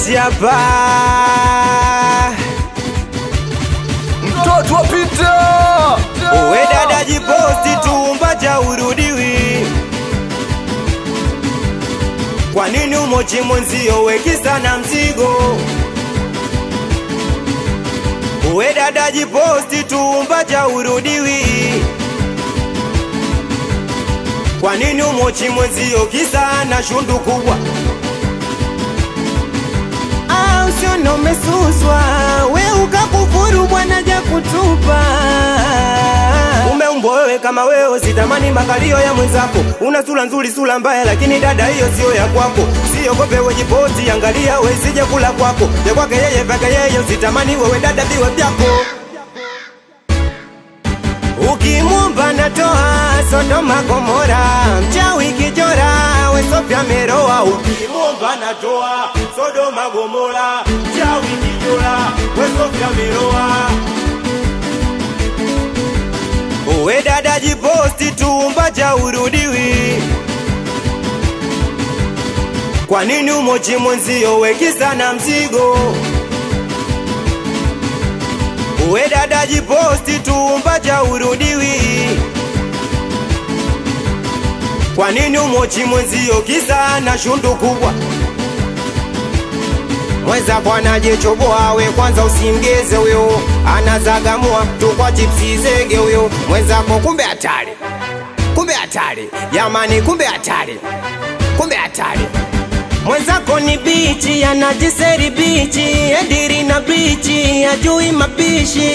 Mseti hapa mtoto wa Peter. uwe dada jiposti tumba cha urudiwi kwa nini umochi mwenzio wekisa na mzigo uwe dada jiposti tumba cha urudiwi kwa nini umochi mwenzio kisa na shundu kubwa Ah, usione umesuswa we ukakufuru bwana ja kutupa umeumbwa wewe kama wewe sitamani makalio ya mwenzako una sura nzuri sura mbaya lakini dada hiyo sio ya kwako siogope wejipoti angalia wesije kula kwako ya kwake yeye vyake yeye usitamani wewe dada viwe vyako ukimwomba natoa sodoma gomora mchawi kijora wesofya meroa ukimwomba natoa sodoma gomora mchawi kijora wesofya meroa uwe dada jiposti tumba cha urudiwi kwa nini umochi mwenzio wekisa na mzigo uwe dada jiposti tumba cha urudiwi kwa nini umochi mwenzio kisa na shundu kubwa mweza bwana jichoboa we kwanza usimgeze huyo anazagamua tu kwa chipsi zege huyo mwenzako kumbe hatari kumbe hatari jamani kumbe hatari kumbe hatari mwenzako ni bichi anajiseri bichi ediri na bichi ajui mapishi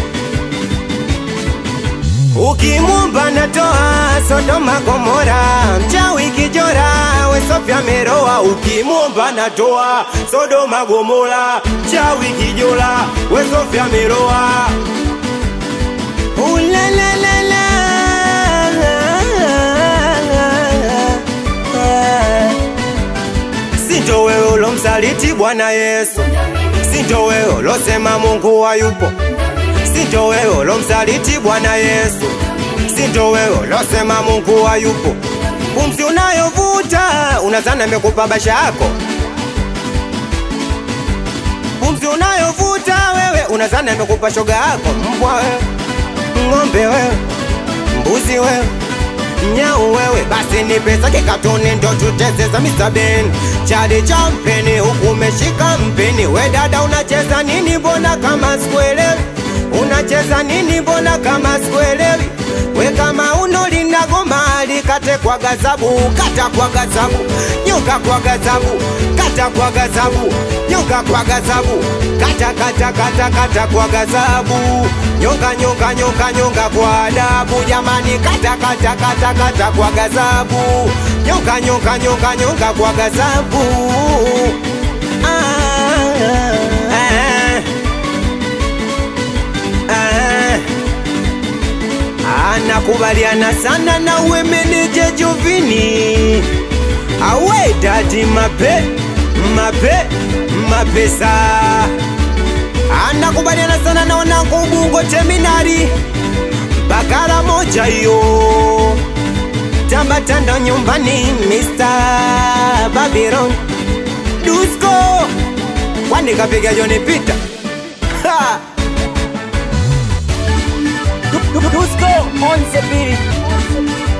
ukimwomba natoa sodoma gomora mchawi kijora wesofya meroa ukimwomba natoa sodoma gomora mchawi kijora wesofya meroa Ulalalalala. sinto wewe ulomsaliti bwana yesu sinto wewe ulosema mungu hayupo sinto wewe ulomsaliti bwana yesu sinto wewe ulosema mungu hayupo pumzi unayovuta unazana amekupa basha yako pumzi unayovuta wewe unazana amekupa shoga yako mbwa wewe ng'ombe wewe mbuzi wewe mnyau wewe basi ni pesa kikatuni ndo tutezeza misabeni chali cha mpeni huku umeshika mpini we dada unacheza nini mbona kama sikuelewi unacheza nini mbona kama sikuelewi we kama uno linagoma likate kwa gazabu kata kwa gazabu nyuka kwa gazabu kata kwa gazabu nyuka kwa gazabu kata kata kata kata kwa gazabu nyonga nyonga nyonga nyonga kwa adabu jamani kata kata kata kata kwa gazabu nyonga nyonga nyonga nyonga kwa gazabu ah, ah, ah. Anakubaliana sana na uwe meneja Jovini awe dadi mape mape mapesa anakubaliana sana na wanangu Ubungo Terminali bakara moja hiyo tambatanda nyumbani Mr. Babylon Dusko kwani kapiga Joni Peter ha! Dusko on the beat.